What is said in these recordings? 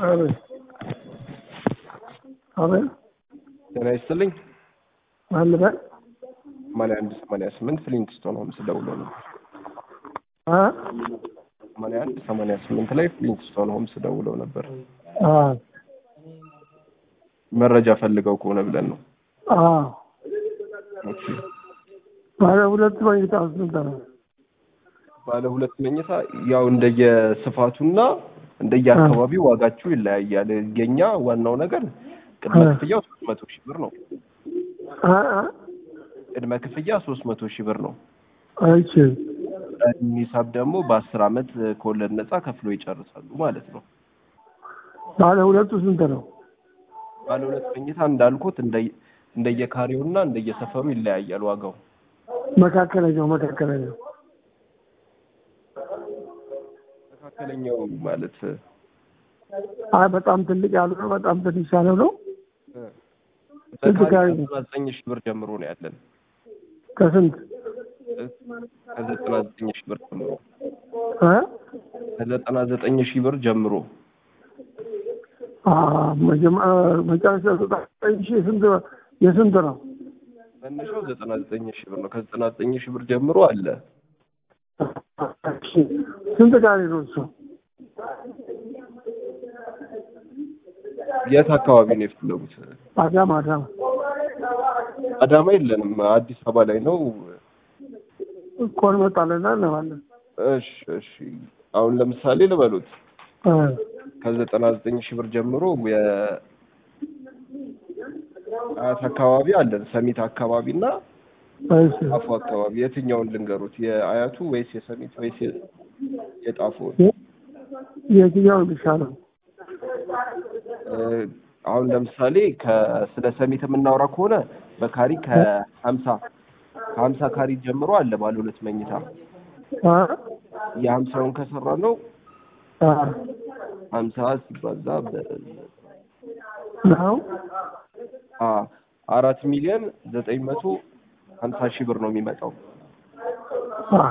አቤት አቤት ጤና ይስጥልኝ። ማን ልበል? ሰማንያ አንድ ሰማንያ ስምንት ፍሊንትስቶን ሆምስ ደውሎ ነው። አ ሰማንያ አንድ ሰማንያ ስምንት ላይ ፍሊንትስቶን ሆምስ ደውለው ነበር። አ መረጃ ፈልገው ከሆነ ብለን ነው። አ ኦኬ። ባለ ሁለት መኝታ ስንት ነው? ባለ ሁለት መኝታ ያው እንደየስፋቱና እንደየአካባቢው ዋጋችሁ ይለያያል። የኛ ዋናው ነገር ቅድመ አ ክፍያው ሶስት መቶ ሺህ ብር ነው። አ አ ቅድመ ክፍያ ሶስት መቶ ሺህ ብር ነው። አይቼ ሂሳብ ደግሞ በአስር አመት ከወለድ ነፃ ከፍሎ ይጨርሳሉ ማለት ነው። ባለ ሁለቱ ስንት ነው? ባለ ሁለት መኝታ እንዳልኩት እንደየ እንደየካሬውና እንደየሰፈሩ ይለያያል ዋጋው። መካከለኛው መካከለኛው መካከለኛው ማለት አይ በጣም ትልቅ ያሉ ነው፣ በጣም ትንሽ ያለው ነው። ስንት በካሬ ካሬ ነው? ከዘጠና ዘጠኝ ሺህ ብር ጀምሮ ነው ያለን። ከስንት ከዘጠና ዘጠኝ ሺህ ብር ጀምሮ አ ከዘጠና ዘጠኝ ሺህ ብር ጀምሮ አ መጀመ- መጨረሻ ዘጠኝ ሺህ ስንት የስንት ነው? መነሻው ዘጠና ዘጠኝ ሺህ ብር ነው። ከዘጠና ዘጠኝ ሺህ ብር ጀምሮ አለ። እሺ፣ ስንት ካሬ ነው እሱ? የት አካባቢ ነው የፈለጉት? አዳማ አዳማ አዳማ የለንም፣ አዲስ አበባ ላይ ነው። እኮ እንመጣለን እንለዋለን። እሺ እሺ። አሁን ለምሳሌ ልበሉት አ ከዘጠና ዘጠኝ ሺህ ብር ጀምሮ የአያት አካባቢ አለን፣ ሰሚት አካባቢ እና እሺ ጣፎ አካባቢ። የትኛውን ልንገሩት? የአያቱ ወይስ የሰሚት ወይስ የ- የጣፎ? የትኛው የሚሻለው? እ፣ አሁን ለምሳሌ ከስለ ሰሚት የምናወራ ከሆነ በካሪ ከሀምሳ ከሀምሳ ካሪ ጀምሮ አለ ባለ ሁለት መኝታ አ የሀምሳውን ከሰራ ነው አ ሀምሳ ሲባዛ በ ነው አ አራት ሚሊዮን ዘጠኝ መቶ ሀምሳ ሺህ ብር ነው የሚመጣው። አሃ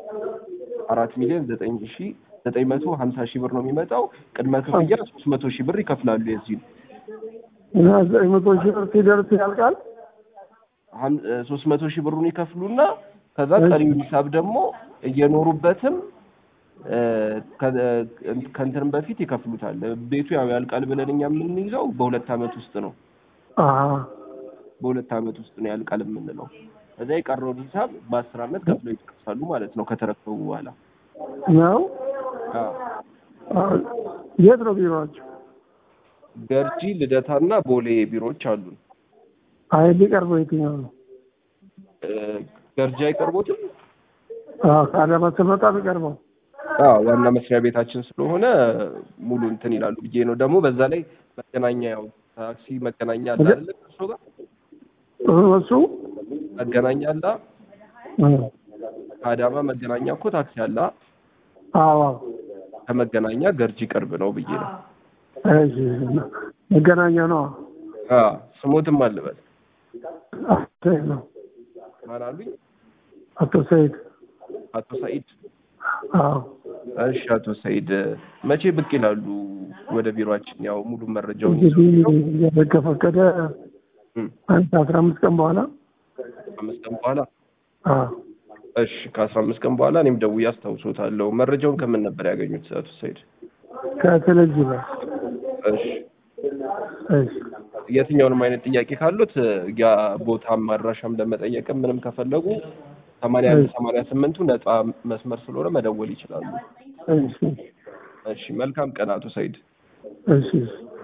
አራት ሚሊዮን ዘጠኝ ሺህ ዘጠኝ መቶ ሀምሳ ሺህ ብር ነው የሚመጣው። ቅድመ ክፍያ ሶስት መቶ ሺህ ብር ይከፍላሉ። የዚህ እና ዘጠኝ መቶ ሺህ ብር ሲደርስ ያልቃል። ሶስት መቶ ሺህ ብሩን ይከፍሉና ከዛ ቀሪውን ሂሳብ ደግሞ እየኖሩበትም እ፣ ከ- ከእንትንም በፊት ይከፍሉታል። ቤቱ ያው ያልቃል ብለን እኛ የምንይዘው በሁለት አመት ውስጥ ነው። አሃ በሁለት አመት ውስጥ ነው ያልቃል የምንለው። ከዛ የቀረውን ሂሳብ በአስር አመት ከፍለው ይጨርሳሉ ማለት ነው ከተረከቡ በኋላ። ነው አዎ። አ፣ የት ነው ቢሮአቸው? ገርጂ ልደታና ቦሌ ቢሮዎች አሉን። አይ ሊቀርበው የትኛው ነው? እ፣ ገርጂ አይቀርቦትም? አዎ ከአዳማ ስመጣ ቢቀርበው አዎ ዋና መስሪያ ቤታችን ስለሆነ ሙሉ እንትን ይላሉ ብዬ ነው። ደግሞ በዛ ላይ መገናኛ ያው ታክሲ መገናኛ አለ አይደለ? እሱ ጋር እሱ መገናኛ አለ። እ፣ ከአዳማ መገናኛ እኮ ታክሲ አለ። አዎ ከመገናኛ ገርጂ ቅርብ ነው ብዬ ነው። እሺ መገናኛ ነው። አዎ ስሞትም አልበል አቶ ሰይድ ነው። ማን አሉኝ? አቶ ሰይድ አቶ ሰኢድ። አዎ እሺ አቶ ሰኢድ መቼ ብቅ ይላሉ ወደ ቢሮአችን? ያው ሙሉ መረጃውን ይዘው እንግዲህ እግዚአብሔር ከፈቀደ እም፣ አንድ አስራ አምስት ቀን በኋላ አምስት ቀን በኋላ አዎ እሺ ከአስራ አምስት ቀን በኋላ እኔም ደውዬ አስታውሶታለሁ። መረጃውን ከምን ነበር ያገኙት አቶ ሰኢድ? ከቴሌቪዥን ላይ እሺ እሺ የትኛውንም አይነት ጥያቄ ካሉት ያ ቦታም አድራሻም ለመጠየቅም ምንም ከፈለጉ ሰማንያ አንድ ሰማንያ ስምንቱ ነፃ መስመር ስለሆነ መደወል ይችላሉ። እሺ እሺ መልካም ቀን አቶ ሰኢድ። እሺ እሺ